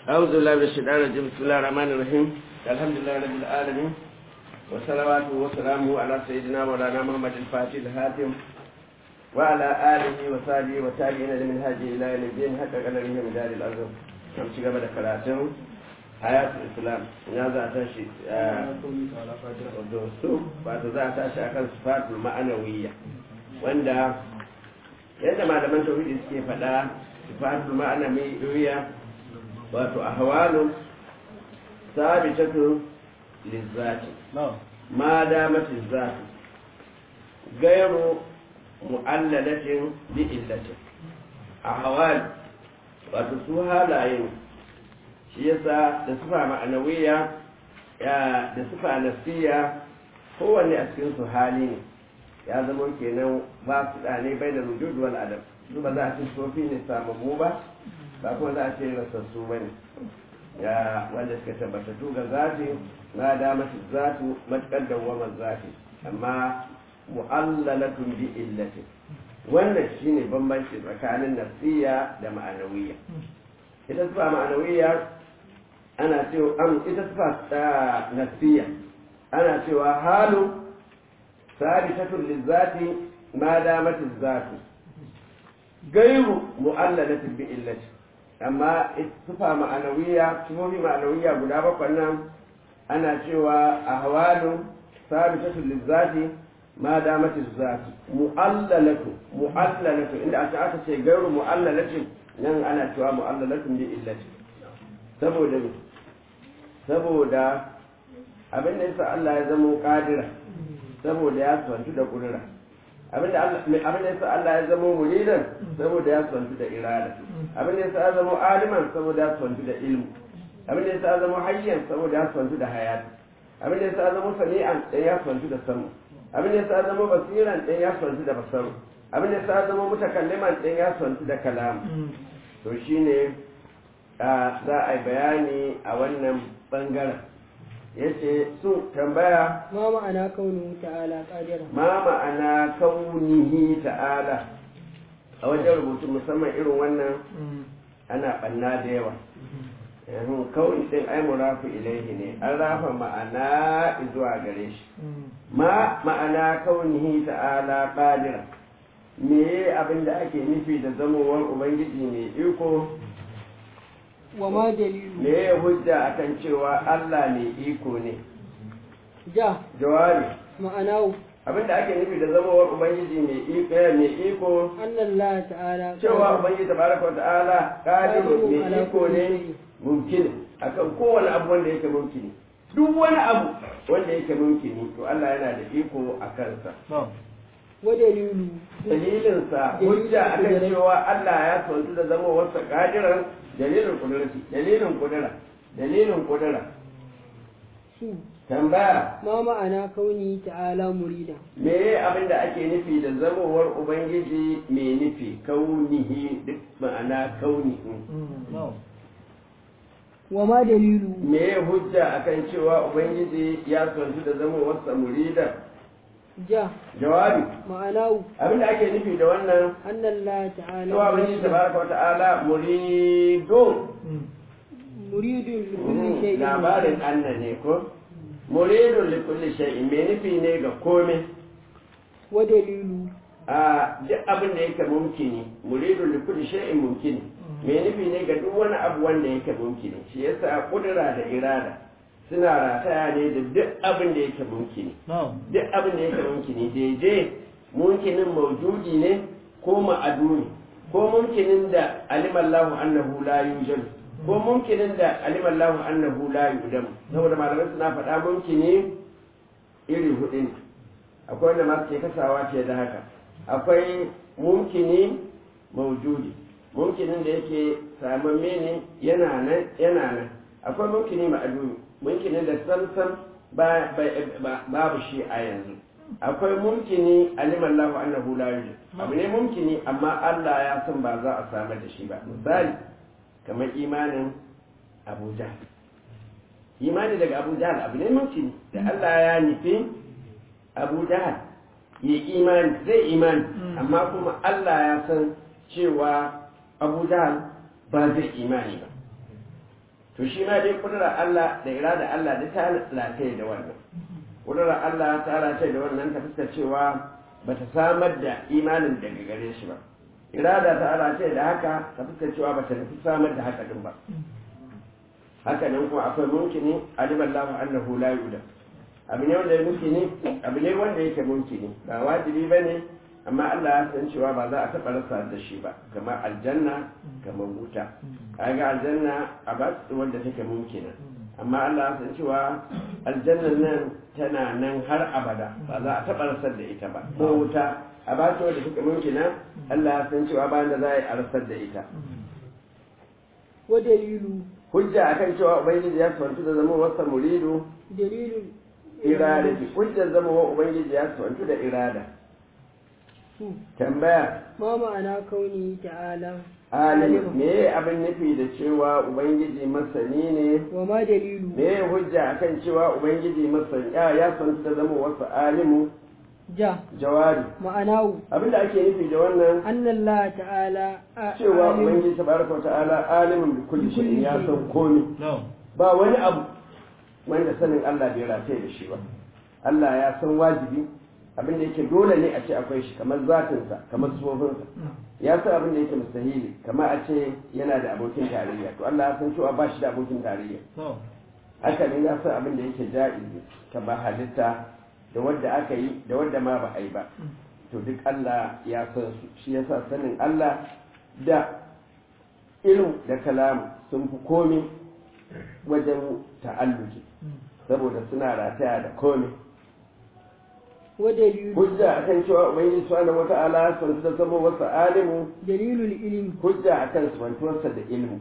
أعوذ بالله من الشيطان الرجيم بسم الله الرحمن الرحيم الحمد لله رب العالمين وصلواته وسلامه على سيدنا مولانا محمد الفاتح الهاتم وعلى آله وصحبه وتابعين لمن هاجه إلى يوم الدين حتى قدره من دار الأرض نعم شيخ بدأ كلاتهم حياة الإسلام يا ذا تشي دوستو بعد ذا تشي أكن صفات المعنوية wanda yadda malaman tauhidi suke faɗa sifatul ma'ana mai ɗoya wato a hawalun sabitatu lizzati ma damatin zati gairu mu'allalatin bi illatin a hawal wato su halayen shi yasa da sufa ma'anawiya da sufa nasiya kowanne a cikin su hali ne ya zama kenan ba su ɗane bai da rujudu wal adam su ba za a ce sofi ne samammu ba ba kuma za a ce rasassu ba ne ya wanda suka tabbatattu ga zafi na da masu zatu matuƙar dawamar zafi amma mu'allalatun bi illati wannan shine bambanci tsakanin nafsiya da ma'anawiya ita sufa ma'anawiya ana cewa an ita sufa ta nafsiya ana cewa halu sabitatun lizzati ma damat zatu gairu mu'allalatin bi illati amma sifa ma'anawiya sifofi ma'anawiya guda bakwai nan ana cewa ahwalu sabitatun lizzati ma damat zatu mu'allalatu mu'allalatu inda aka aka ce gairu mu'allalatin nan ana cewa mu'allalatun bi illati saboda saboda abin da yasa Allah ya zama kadira saboda ya santu da kudura abinda abinda yasa Allah ya zama muridan saboda ya santu da irada abinda yasa ya zama aliman saboda ya santu da ilmu abinda yasa ya zama hayyan saboda ya santu da hayati abinda yasa ya zama sami'an dan ya santu da samu abinda yasa ya zama basiran dan ya santu da basaru abinda yasa ya zama mutakalliman dan ya santu da kalam to shine za a yi bayani a wannan bangaren yace su tambaya ma ma'ana kaunihi ta'ala qadira ma ma'ana kaunihi ta'ala a wajen rubutu musamman irin wannan ana banna da yawa yanzu kauni din ai murafu ilaihi ne an rafa ma'ana zuwa gare shi ma ma'ana kaunihi ta'ala qadira me abin da ake nufi da zamowar ubangiji mai iko wa ma dalilu me ya hujja akan cewa Allah mai iko ne ja jawabi ma'anahu abinda ake nufi da zamowar ubangiji mai iko mai iko annallaha ta'ala cewa ubangiji tabaraka ta'ala qadiru mai iko ne mumkin akan kowane abu wanda yake mumkini duk wani abu wanda yake mumkini to Allah yana da iko a kansa wa dalilu dalilinsa hujja akan cewa Allah ya tsantu da zamowarsa qadiran dalilin kudurci dalilin kudura dalilin kudura su tambaya ma ma'ana kauni ta'ala murida me abin da ake nufi da zamowar ubangiji mai nufi kaunihi duk ma'ana kauni wa ma dalilu me hujja akan cewa ubangiji ya tsantu da zamowarsa murida ja jawabi ma'anahu abin da ake nufi da wannan annallaha ta'ala cewa ubangiji tabaraka wa ta'ala muridun muridun li kulli shay'in labarin anna ne ko muridun li kulli shay'in me nufi ne ga komai wa dalilu a duk abin da yake mumkini muridun li kulli shay'in mumkini me nufi ne ga duk wani abu wanda yake mumkini shi yasa kudura da irada suna rataya ne da duk abin da yake mumkini duk abin da yake mumkini daidai mumkinin maujudi ne ko ma'aduni ko mumkinin da alimallahu annahu la yujadu ko mumkinin da alimallahu annahu la yudam saboda malamai suna faɗa mumkini iri hudu ne akwai wanda masu ke kasawa ce da haka akwai mumkini maujudi mumkinin da yake samamme ne yana nan yana nan akwai mumkini ma'aduni mumkinin da samsam babu shi a yanzu akwai mumkini alimallahu annahu la yujad abu ne mumkini amma Allah ya san ba za a samar da shi ba misali kamar imanin abu jahal imani daga abu jahal abu ne mumkini da Allah ya nufi abu jahal ya imani zai imani amma kuma Allah ya san cewa abu jahal ba zai imani ba to shi ma dai kudurar Allah da irada Allah da ta lataye da wannan kudurar Allah ta lataye da wannan ta fuskar cewa ba ta samar da imanin daga gare shi ba irada ta lataye da haka ta fuskar cewa ba ta nufi samar da haka din ba haka nan kuma akwai mumkini alimallahu annahu la yu'lam abu ne wanda mumkini abu ne wanda yake mumkini ba wajibi bane amma Allah ya san cewa ba za a taɓa rasa da shi ba kamar aljanna kamar wuta kaga aljanna a ba wanda take mumkina amma Allah ya san cewa aljanna nan tana nan har abada ba za a taɓa rasar da ita ba ko wuta a ba ta wanda take mumkina Allah ya san cewa bayan da za a yi a rasar da ita wa dalilu hujja akan cewa ubangiji ya santu da zama wasa muridu dalilul irada hujjar zama wa ubangiji ya santu da irada su tambaya ma ma'ana kauni ta'ala alim me abin nufi da cewa ubangiji masani ne wa ma dalilu me hujja akan cewa ubangiji masani ya ya santu da zama wasu alimu ja jawabi ma'anahu abin da ake nufi da wannan anna Allah ta'ala a- cewa alim ubangiji tabaraka wa ta'ala alimin bi kulli shay'in ya san komai No. ba wani abu wanda sanin Allah bai rataye da shi ba Allah ya san wajibi abin da yake dole ne a ce akwai shi kamar zatinsa kamar sufofinsa ya san abin da yake mustahili kamar a ce yana da abokin tarayya to Allah ya san cewa ba shi da abokin tarayya No. haka ne ya san abin da yake ja'izi kamar halitta da wadda aka yi da wadda ma ba a yi ba to duk Allah ya san su shi yasa sanin Allah da ilm da kalamu sun fi komi wajen ta'alluki saboda suna rataya da komi wa dalilu hujja akan cewa ubangiji subhanahu wata'ala sun da zama wasu alimu dalilul ilmi hujja akan subantuwarsa da ilmu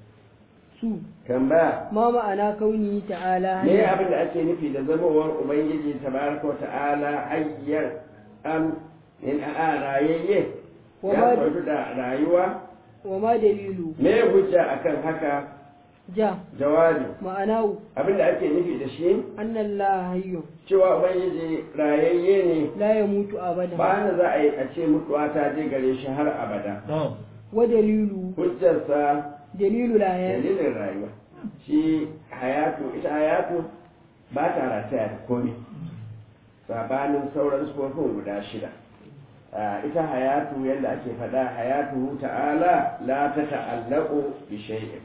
su tambaya ma ma'ana kauni ta'ala me abin da ake nufi da zamawar ubangiji tabaraka wa ta'ala hayyar am in a rayayye Wa ya ma- kwantu da rayuwa wa ma dalilu me hujja akan haka ja jawabi ma'anahu abin da ake nufi da shi anna Allah hayyun cewa ubangiji rayayye ne la yamutu abada ba na za a yi a ce mutuwa ta je gare shi har abada No. wa dalilu hujjarsa dalilul ayat dalilin rayuwa shi hayatu ita hayatu ba ta rataya da komai sabanin sauran sufofin guda shida Ah, ita hayatu yadda ake faɗa hayatu ta'ala la ta ta'allaku bi shay'in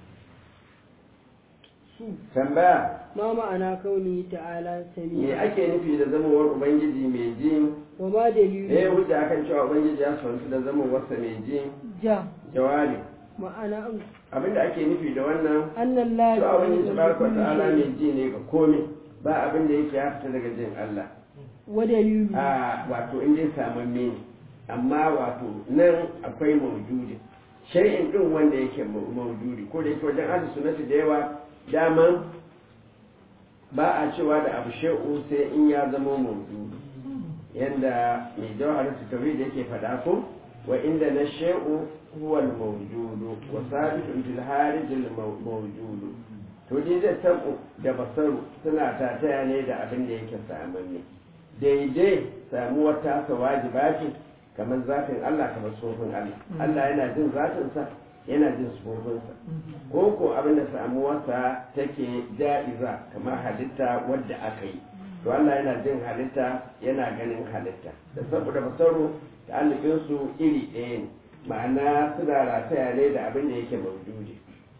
su tambaya ma ma'ana kauni ta'ala me sami ake nufi da zamawar ubangiji mai ji wa ma eh dalilu hujja akan cewa ubangiji ya santu da zamowarsa mai ji ja jawabi ma'ana abinda ake nufi da wannan anna Allah cewa ubangiji ya'lamu tabaraka wa kulli ta'ala shay'in. mai ji ne ga komai ba abin da yake ya fita daga jin Allah wa dalilu a wato in dai samamme ne amma wato nan akwai maujudi shay'in din wanda yake mau- maujudi ko da yake wajen ahli sunnati da yawa daman ba a cewa da abu shay'u sai in ya zama maujudi yanda mai jawhar tauhid yake faɗa ko wa inda na shay'u huwa al-mawjudu wa sabitun fil harij al-mawjudu to dai da tabu da basaru suna tataya ne da abin da yake samanne daidai samuwar tasa wajiba ce kamar zafin Allah kamar sofin Allah Allah yana jin zafinsa yana jin sufofinsa ko ko abin da samuwarsa take ja'iza kamar halitta wadda aka yi to Allah yana jin halitta yana ganin halitta da saboda basaro da su iri ɗaya ne ma'ana suna rataya ne da abin da yake mawjudi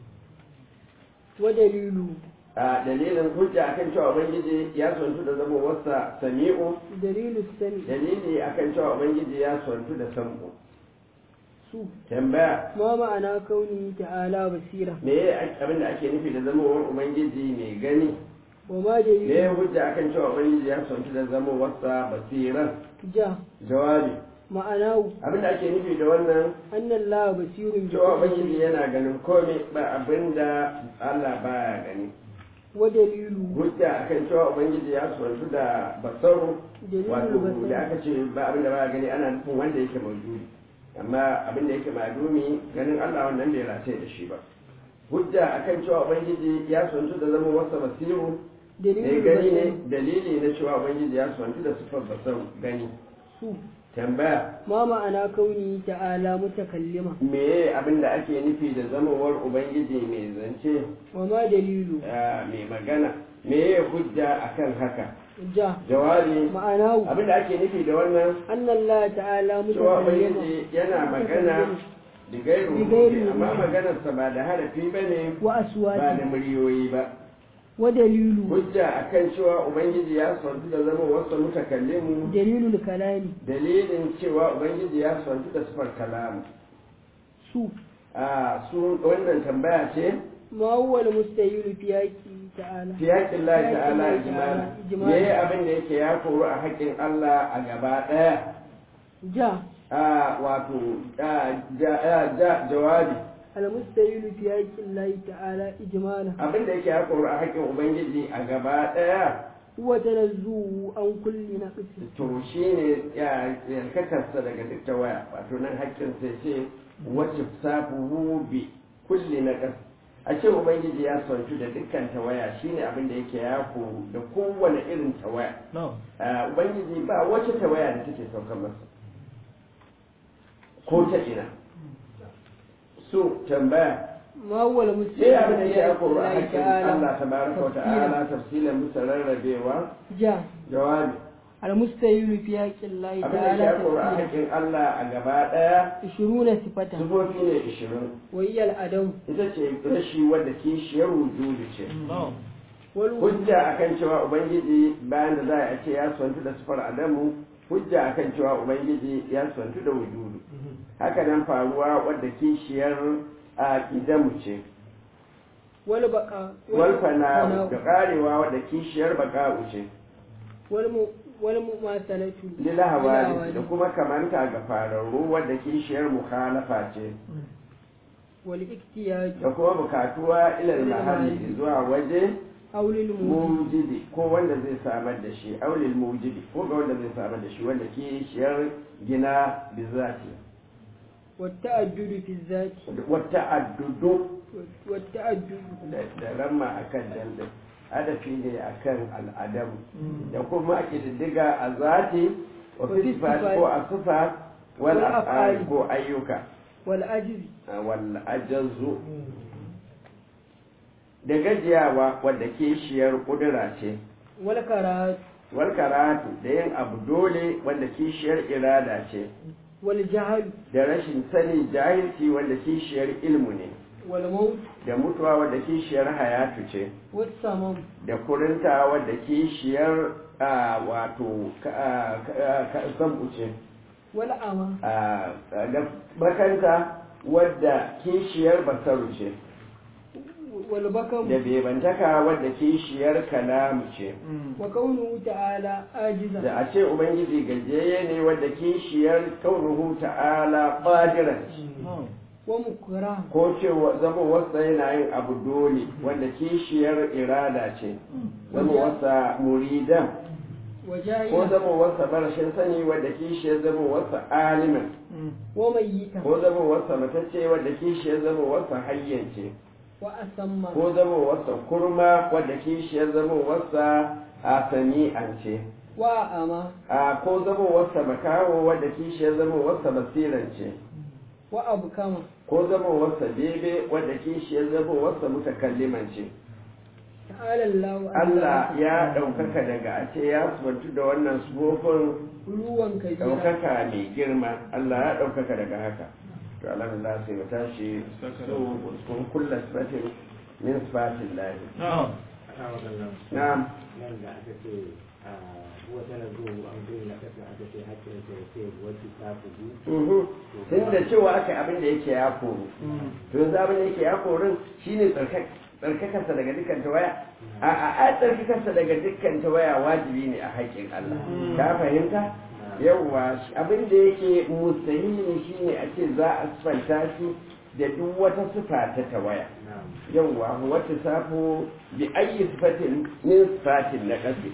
wa dalilu a dalilin hujja akan cewa ubangiji ya sontu da zama wasa sami'u dalilu sami dalili akan cewa ubangiji ya sontu da sam'u su tambaya ma ma'ana kauni ta'ala basira me ya abin da ake nufi da zamawar ubangiji mai gani wa ma me dalilu ya hujja akan cewa ubangiji ya sontu da zama wasa basiran ja jawabi ma'anahu abin da ake nufi da wannan anna Allah basirun bi cewa kulli ubangiji shay'in. yana ganin komai ba abin da Allah baya gani wa dalilu hujja akan cewa ubangiji ya sontu da basaru dalilul wato da basar aka ce ba abin da baya gani ana nufin wanda yake maujudi amma abin da yake madumi ganin Allah wannan bai rataye da shi ba hujja akan cewa ubangiji ya sontu da zama wasa basiru mai dalilul gani ne basar dalili na cewa ubangiji ya sontu da sifar basar gani su tambaya ma ma'ana kauni ta'ala mutakallima meye abin da ake nufi da zamawar ubangiji mai zance wa ma dalilu ah, mai magana meye hujja akan haka ja jawabi ma'anahu abin da ake nufi da wannan anna Allah ta'ala cewa mutakallima ubangiji yana magana da gairu Bi gairu amma ruhi. maganarsa ba da harafi ba ne wa ba da aswati muryoyi ba wa dalilu hujja akan cewa ubangiji ya santu da zama wasu mutakallimu dalilul kalami dalilin cewa ubangiji ya santu da sifar kalamu su a su wannan tambaya ce ma huwa al-mustahilu fi haqqi ta'ala fi haƙƙin Allah Fi ta'ala haƙƙin ijmala Allah ijmala. me abin da yake ya koru a haƙƙin Allah a gaba ɗaya ja a wato a, ja- a, ja- jawabi al-mustahilu fi haqqi Allah ta'ala ijmala abin da yake ya koru a haƙƙin ubangiji a gaba ɗaya huwa tanazzuhu an kulli naqsi to shi ne yarkatarsa daga duk ta waya wato nan haƙƙin sai ce wacce safuhu bi kulli na ƙas a ce ubangiji ya santu da dukkan tawaya shine abin da yake ya koru da kowane irin tawaya Ah, ubangiji ba wacce tawaya da take saukar masa ko ta ina so tambaya ma huwa sai al-mustahilu abin da yake ya fi koru a haqqi haƙƙin Allah Allah tabaraka wa ta'ala tafsilan musa rarrabewa ja jawabi al-mustahilu fi haqqi Allah abin da yake ya ta'ala koru a tafsira haƙƙin Allah a gaba ɗaya 20 sifatan Sufofi ne ishirin, wa hiya al-adam ita ce rashi wadda kishiyar wujudu ce. wal Hujja akan cewa Ubangiji bayan da za a ce ya swantu da sufar Adamu, hujja akan cewa Ubangiji ya swantu da wujudu. Haka nan faruwa wadda kishiyar a idamu ce. wal baqa Wal fana'u da karewa wadda kishiyar baka'u ce. wal mu wal mumasalatu Lila hawali da kuma kamanta ga fararru wadda kishiyar mukhalafa ce. wal iktiyaj Da kuma bukatuwa ilal mahalli zuwa waje aw lil mujib mujidi ko wanda zai samar da shi aulil mujidi ko ga wanda zai samar da shi wanda ke shiyar gina bizati wa ta'addudu fi zati wata addudu wa ta'addudu da da ramma akan dandin adafi ne akan al'adamu da kuma a ƙididdiga a zati wa Wa fi fisifat sifat. ko a sufa wal Wal af'al af'al. ko ayyuka wal ajzi wal ajazu da gajiyawa wadda ke shiyar kudura ce wal karat wal karatu da yin abu dole wanda kishiyar irada ce wal jahl da rashin sani jahilci wanda kishiyar ilmu ne wal maut da mutuwa wanda kishiyar hayatu ce was samam da kurinta wanda kishiyar a, wato ka- a, ka- ka- sabu ce wal ama a, da bakanta wadda kishiyar basaru ce wal bakam da bebantaka wadda kishiyar kalamu ce wa kaunuhu ta'ala ajiza da a ce ubangiji gajiyayye ne wadda kishiyar kaunuhu ta'ala qadiran wa mukra ko cewa zama wasa yana yin abu dole wanda kishiyar irada ce zama wasa muridan wa ko jahila zama wasa barashin sani wadda kishiyar zama wasa aliman wa mayyita ko zama wasa matacce wadda kishiyar zama wasa hayyance wa asamma ko zama wasa kurma wadda kishiyar zama wasa a sami'ance wa ama a ko zama wasa makaho wadda kishiyar zama wasa basirance wa abkama ko zama wasa bebe wadda kishiyar zama wasa mutakallimance ta'ala Allah Allah ya ɗaukaka daga a ce ya subantu da wannan sufofin ruwan kabira ɗaukaka mai girma Allah ya ɗaukaka daga haka to alhamdulillah sai mu tashi su kun kulla sifatin min sifatin lahi na'am nan da aka ce a wata na zuwa an kai na kasa aka ce hakkin sa ya ce wacce ta fugu Mhm. tun da cewa aka abin da yake ya koru to yanzu abin da yake ya korun shine tsarkak- tsarkakarsa daga dukkan tawaya a a a tsarkakarsa daga dukkan tawaya wajibi ne a haƙƙin Allah ka fahimta yawwa shi- abin da yake mustahili shine a ce za a sifanta shi da duk wata sifa ta tawaya na'am yawwa wata safo bi ayi sifatin min sifatin na kasi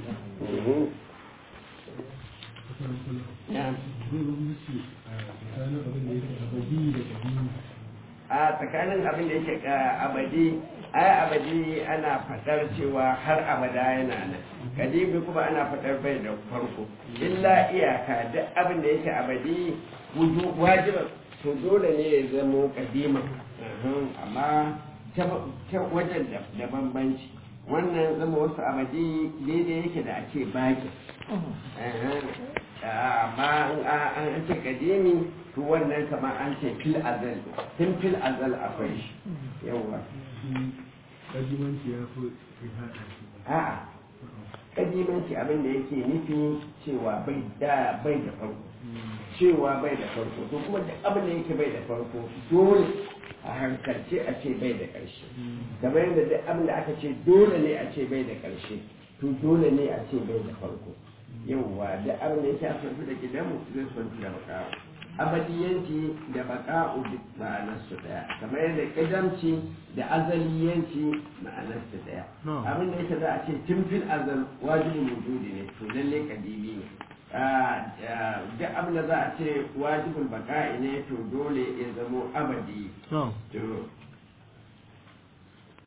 a tsakanin abin da yake ka abadi ai abadi ana fadar cewa har abada yana nan kadimi kuma ana fadar bai da farko illa iyaka duk abin da yake abadi wajiban to dole ne ya zamo kadima amma ta wajen da bambanci wannan zama wasu abadi daidai yake da ake baki amma an ce kadimi to wannan kamar an ce fil azal tun fil azal akwai shi yawa kajimanci ya fi haɗa shi a'a kadimanci abin da yake nufi cewa bai da bai da farko cewa bai da farko to kuma duk abin da yake bai da farko dole a hankalce a ce bai da ƙarshe kamar yadda duk abin da aka ce dole ne a ce bai da ƙarshe to dole ne a ce bai da farko yauwa duk abin da yake asantu da gidanmu zai santu da baka'u abadiyanci da baka'u duk ma'anarsu daya kamar yadda ƙidamci da azaliyanci ma'anarsu daya abin da yake za a ce tun fil azal wajibin wujudi ne to lalle kadimi ne duk abin da za a ce wajibul baka'i ne to dole ya zamo abadi to